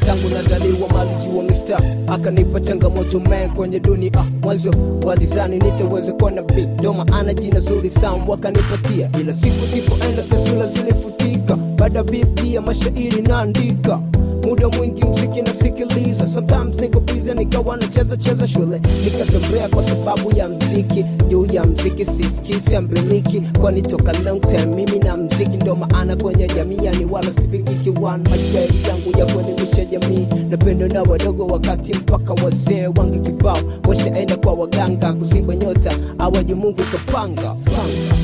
tangu nazaliwa malijua mista akanipa changamoto man kwenye dunia mwanzo walizani nitaweza kuwa nabii ndo maana jina zuri sam wakanipatia ila siku zipoenda taswira zilifutika baada biblia mashairi naandika muda mwingi mziki nasikiliza sometimes niko biza nikawa nacheza cheza shule nikatembea kwa sababu ya mziki juu ya mziki siskisi ambiliki kwani toka long time mimi na mziki ndo maana kwenye jamii yani wala sipikiki one mashairi yangu ya kuelimisha jamii napendo na wadogo wakati mpaka wazee wange kibao washaenda kwa waganga kuziba nyota awaji mungu kapanga panga.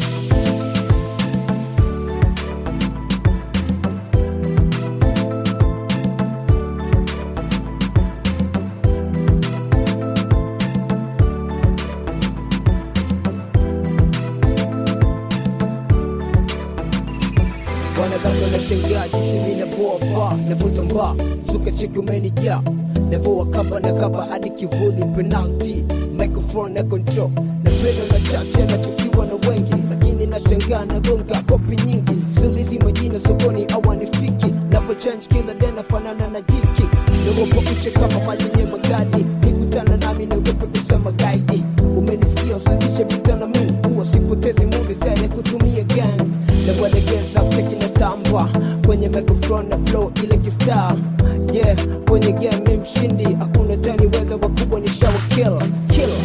wanadhani nashangaa jinsi mi navoa paa navuta mbaa zuka cheki umenijaa navoa kaba na kaba hadi kivuli penalti microphone na control napenda na chache nachukiwa na wengi lakini nashangaa nagonga kopi nyingi sulizi majina sokoni awanifiki navo change kila dena fanana na jiki nagopakushe kama maji yenye magadi kikutana nami naogope kusema gaidi umenisikia usazishe vita na mimi huwa sipotezi muda zaidi kutumia gani nawalegeza cheki na tamba kwenye microphone na flow ile kistar yeah kwenye game mshindi hakuna tani weza wakubwa ni shawa killer killer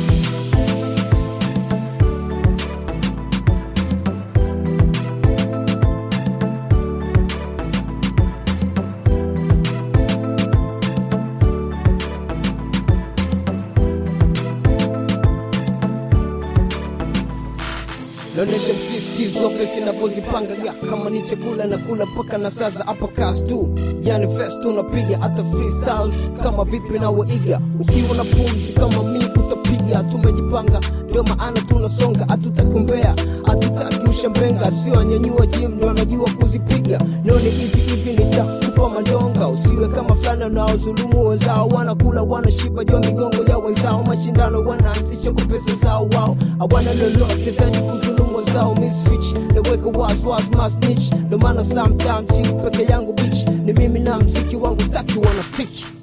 naonyesha msisitizo pesi inavyozipanga ya kama ni chakula na kula mpaka na sasa hapa kas tu yani fest unapiga hata freestyles kama vipi na waiga ukiwa na pumzi kama mi utapiga tumejipanga ndio maana tunasonga hatutakumbea hatutaki ushambenga sio anyanyua jim ndio anajua kuzipiga noni hivi hivi nitakupa mandonga usiwe kama fulani unaozulumu wenzao wanakula wanashiba jua migongo ya wenzao mashindano wanaanzisha kwa pesa zao wao hawana lolote zaidi kuzulumu wenzao misfich naweka waswas masnich ndo maana sometime chini peke yangu bich ni mimi na mziki wangu staki wanafiki